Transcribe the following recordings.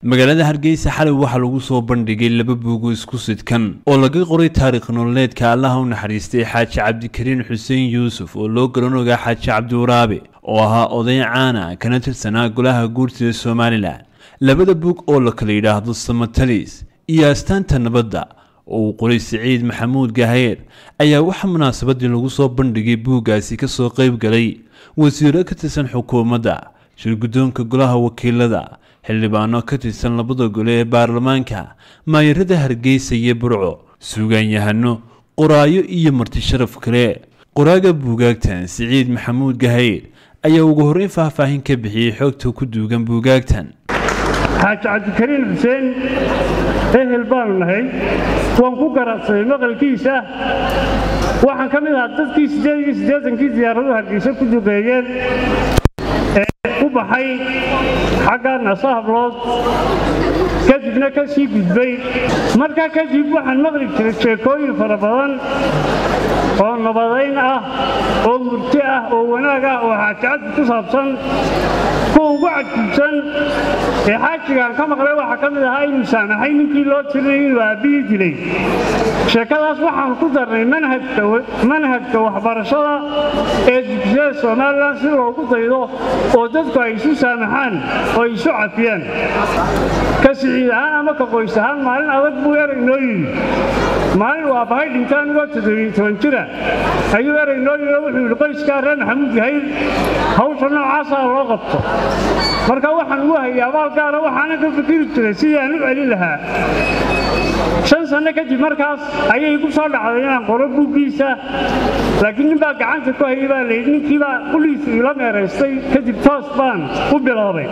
magaalada hargeysa xalay waxaa lagu soo bandhigay laba buugo isku sidkan oo laga qoray taariikh nololeedka allaha u naxariistay xaaji cabdikariin xuseen yuusuf oo loo garan ogaa xaaji cabdiwaraabe oo ahaa oday caana kana tirsanaa golaha guurtida somalilan labada buug oo la kala yidhaahdo samatalis iyo astaanta nabadda oo uu qoray siciid maxamuud gaheer ayaa waxaa munaasabadii lagu soo bandhigay buuggaasi kasoo qayb galay wasiiro ka tirsan xukuumadda shirguddoonka golaha wakiilada xildhibaano ka tirsan labada gole ee baarlamaanka maayarada hargeysa iyo burco suugaanyahano qoraayo iyo marti sharaf kale qoraaga buugaagtan siciid maxamuud gahayr ayaa ugu horreyn faahfaahin ka bixiyey xoogta ku duugan buugaagtan xaaji cabdikariin xuseen ehel baanu nahay waan ku garacsaday maqalkiisa waxaan ka mid ahaa dadkii siddeed iyo siddeetankii diyaaradu hargeysa ku duqeeyeen ee u baxay xagga nasahablood kadibna ka sii gudbay markaa kadib waxaan maqli jiray sheekooyin fara badan oo nabadayn ah oo murti ah oo wanaag ah oo xaajicaddi ku saabsan kuwa ugu cajiibsan ee xaajigaan ka maqlay waxaa ka mid ahaa inuu saamaxay ninkii loo tirinay inuu aabbihii dilay sheekadaas waxaan ku darnay manhajka waxbarashada ee dugsiyada somalilan si loogu daydo oo dadku ay isu saamaxaan oo ay isu cafiyaan ka siciid ahaan ama ka qoys ahaan maalin adag buu erey noo yidhi maalin uu aabbahay dhintaan ugoo toddobiyo toban jira ayuu erey noo yidhi oo wuxuu yidhi qoyskaa reer maxamuud gahayr hawsha noocaasaa loo qabto marka waxaan ugu hayay abaal gaara waxaanan ka fikiri jiray sidii aan u celin lahaa shan sanno kadib markaas ayay igu soo dhacday inaan qoro buuggiisa laakiin nin baa gacanta ku hayay baa layidhi ninkiibaa quliisu iila meeraystay kadib toos baan u biloobay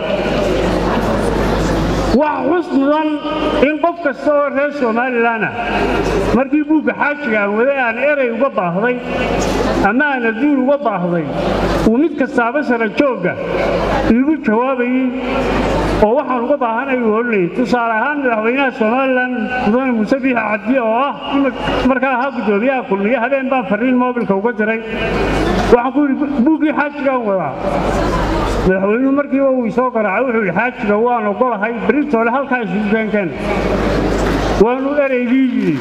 waxa xus mudan in qof kasta oo reer somalilan ah markii buugga xaajiga aan waday aan erey uga baahday ama aan adduun uga baahday uu mid kastaaba sara joogga iigu jawaabayey oo waxaan uga baahanay uu odhanayay tusaale ahaan madaxweynaha somalilan mudane muuse biixi cabdi oo ah markaa ahaa guddoomiyaha kulmiye habeen baan farriin moobilka uga diray waxaan ku yidhi buuggii xaajigaan wadaa madaxweynuhu markiiba uu isoo garaacay wuxuu yidhi xaajiga waan ogolahay beritoole halkaa isugu keenkeen waanu ereygii yidhi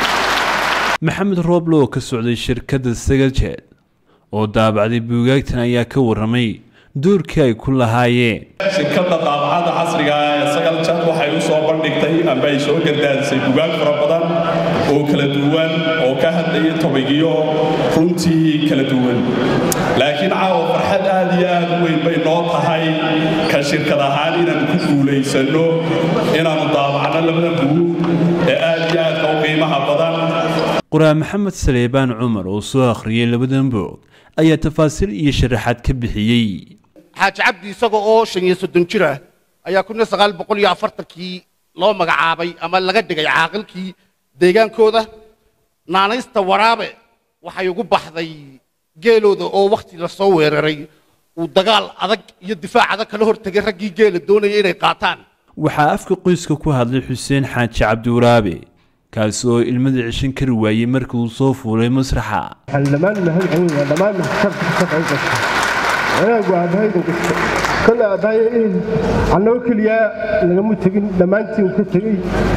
maxamed rooble oo ka socday shirkadda sagaljeed oo daabacday buugaagtan ayaa ka warramay doorkii ay ku lahaayeen shirkadda daabacadda casriga ah ee sagaljeed waxay u soo bandhigtay amba ay soo gardaadisay bugaag fara badan oo kala duwan oo ka hadlaya tobigiyo runtii kala duwan laakiin caawa farxad aad iyo aad u weyn bay noo tahay ka shirkad ahaan inaan ku guulaysanno inaannu daabacno labada buguug ee aad iyo aadka u qiimaha badan qoraa maxamed saleebaan cumar oo soo akhriyey labadan boog ayaa tafaasiil iyo sharaxaad ka bixiyey xaaji cabdi isaga oo shan iyo soddon jir ah ayaa kun iyo sagaal boqol iyo afartankii loo magacaabay ama laga dhigay caaqilkii deegaankooda naanaysta waraabe waxay ugu baxday geelooda oo wakhti la soo weeraray uu dagaal adag iyo difaac adag kala hortegay raggii geela doonaya inay qaataan waxaa afka qoyska ku hadlay xuseen xaaji cabdiwaraabe kaasi oo ilmada cishan kari waayey markii uu soo fuulay masraxa waxaan dhammaan mahad celinayaa dhammaan maxsabka ka qayb gashay wanaagu aabbahayda gasta kolle aabbahaya in annagoo keliyaa nagama tegin dhammaantiin uu ka tegey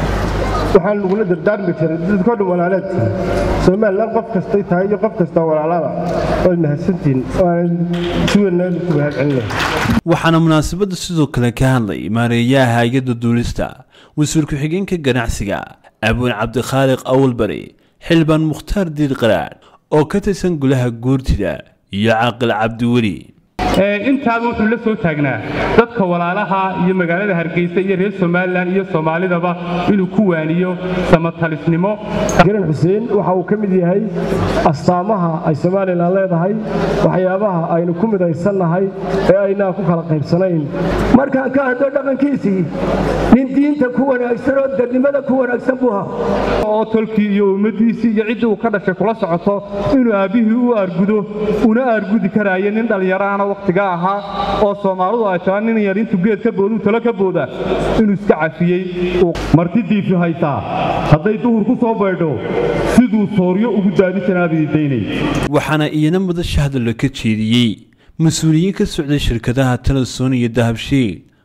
waxaan lagula dardaarmi jiray dadkoo dhan walaalaad tihin somalilan qof kastay tahay iyo qof kastoo walaalada waad mahadsantihin waanan si wanaadu ku mahad celinaya waxaana munaasabadda sidoo kale ka hadlay maareeyaha hay-adda duulista wasiir ku-xigeenka ganacsiga abwin cabdikhaaliq awalbari xildhibaan mukhtaar diir qaraadh oo ka tirsan golaha guurtida iyo caaqil cabdiweli intaaba wuxuu la soo taagnaa dadka walaalaha iyo magaalada hargeysa iyo reer somalilan iyo soomaalidaba inuu ku waaniyo samatalisnimo garan xuseen waxa uu ka mid yahay astaamaha ay somalilan leedahay waxyaabaha aynu ku midaysannahay ee aynaa ku kala qaybsanayn markaan ka hadlo dhaqankiisii nin diinta ku wanaagsan oo dadnimada ku wanaagsan buu ahaa oo tolkii iyo ummaddiisii iyo ciddii uu ka dhashay kula socoto inuu aabbihii u aargudo una aargudi karaayo nin dhallinyaraana wakhtiga ahaa oo soomaalidu ay tahay nin yar intuu geed ka booduu talo ka booda inuu iska cafiyey martidiifi haytaa hadday duhur ku soo baydho siduu sooryo ugu daadi janaabidii waxaana iyana madasha hadalla ka jeediyey mas-uuliyiin ka socday shirkadaha teleson iyo dahabshiil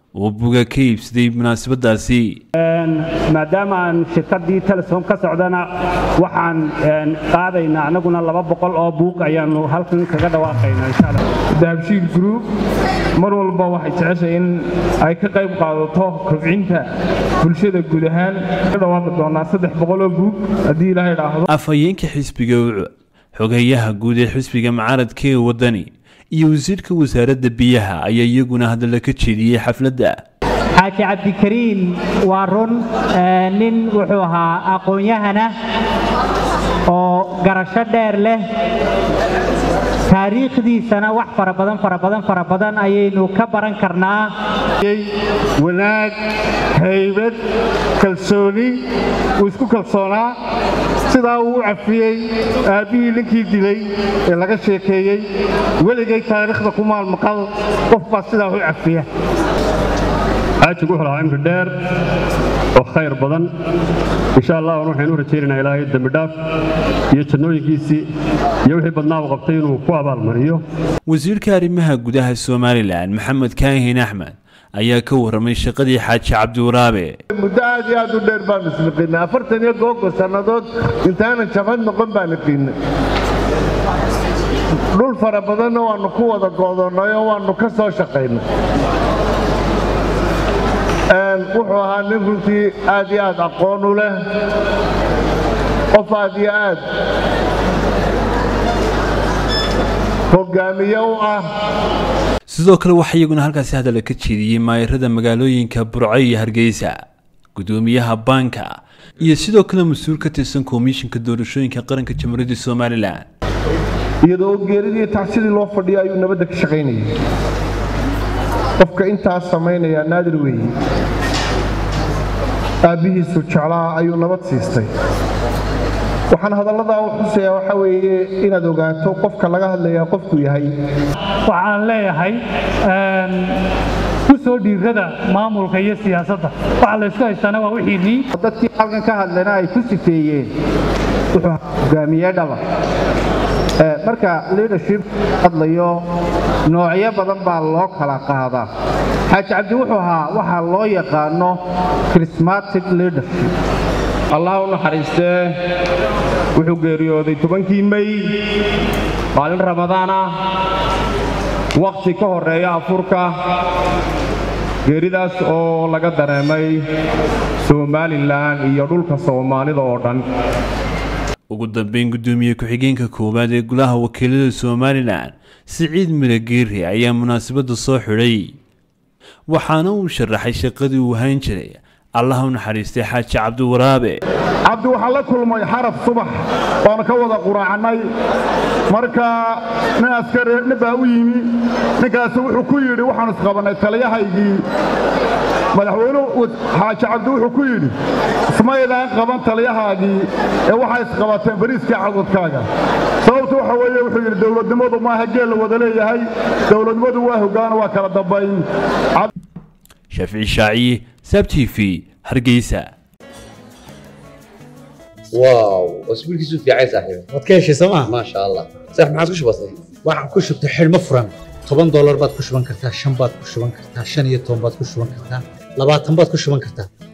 oo buga ka iibsaday munaasabadaasi maadaama aan shirkaddii telesom ka socdana waxaan qaadaynaa annaguna laba boqol oo buug ayaannu halkan kaga dhawaaqaynaa insha allah dahabshiil group mar walba waxay jeceshay in ay ka qayb qaadato kobcinta bulshada guud ahaan ka dhawaaqi doonaa saddex boqol oo buug haddii ilaahay dhaahdo afhayeenka xisbiga ucud xogeeyaha guud ee xisbiga mucaaradka ee waddani iyo wasiirka wasaaradda biyaha ayaa iyaguna hadalla ka jeediyey xafladda xaaji cabdikariin waa run nin wuxuu ahaa aqoon-yahana oo garasho dheer leh taariikhdiisana wax fara badan fara badan fara badan ayaynu ka baran karnaa wanaag haybad kalsooni uu isku kalsoonaa sidaa uu u cafiyey aabbihii ninkii dilay ee laga sheekeeyey weligay taariikhda ku maalmaqal qof baa sidaa u cafiya xaajigu wuxuu lahaa cimri dheer oo khayr badan insha allah waxaynu u rajaynaynaa ilaahay dembi dhaaf iyo jannooyinkiisii iyo wixii badnaa uu qabtay inuu ku abaalmariyo wasiirka arrimaha gudaha somalilan maxamed kaahin axmed ayaa ka warramay shaqadii xaaji cabdiwaraabe muddo aad iyo aad u dheer baanu isniqiinay afartan iyo googo sannadood intaanan jabhad noqon baan niqiinay dhul fara badanna waannu ku wada go'donnay oo waannu ka soo shaqaynay wuxuu ahaa nin runtii aad iyo aad aqoon u leh qof aad iyo aad hogaamiye u ah sidoo kale waxaa iyaguna halkaasi hadalla ka jeediyey maayarada magaalooyinka burco iyo hargeysa gudoomiyaha baanka iyo sidoo kale mas-uul ka tirsan komishinka doorashooyinka qaranka jamhuuriyadda somalilan iyadoo geeridii tacsidii loo fadhiyo ayuu nabadda ka shaqaynayay qofka intaas samaynayaa naadir weeye aabbihiisu jeclaa ayuu nabad siistay waxaan hadalladaa u xusayaa waxaa weeye inaad ogaato qofka laga hadlayaa qofku yahay waxaan leeyahay ku soo dhiirada maamulka iyo siyaasadda waxa laysku haystaana waa wixiinii dadkii halkan ka hadlayna ay ku sifeeyeen wuxuu hogaamiye dhaba marka leadership hadlayo noocyo badan baa loo kala qaadaa xaaji cabdi wuxuu ahaa waxaa loo yaqaano charismatic leadership allah u naxariistee wuxuu geeriyooday tobankii mey maalin ramadaan ah wakhti ka horreeya afurka geeridaas oo laga dareemay somalilan iyo dhulka soomaalida oo dhan ugu dambeyn guddoomiye ku-xigeenka koowaad ee golaha wakiilada somalilan siciid mirageeri ayaa munaasabadda soo xidhay waxaana uu sharaxay shaqadii uu hayn jiray allah u naxariistay xaaji cabdiwaraabe cabdi waxaa la kulmay xaraf subax waanu ka wada quraacnay marka nin askari nin baa u yimi ninkaasi wuxuu ku yidhi waxaanu isqabannay taliyahaygii madaxweynuhu xaaji cabdi wuxuu ku yidhi ismaydaan qaban taliyahaagii ee waxay isqabateen bariiskii cadwadkaaga sababtu waxa weeye wuxuu yidhi dowladnimadu maaha geel la wada leeyahay dowladnimadu waa hoggaano waa kala dambayn shaafici shaaciye sab t v hargeysa واو واسبوع كيسو في عايز صاحبي waad ka heshay sooma ما شاء الله صح ما عاد وش بصي waxaad ku shubtay xidhmo furan toban doolar baad ku shuban kartaa shan baad ku shuban kartaa shan iyo toban baad ku shuban kartaa labaatan baad ku shuban kartaa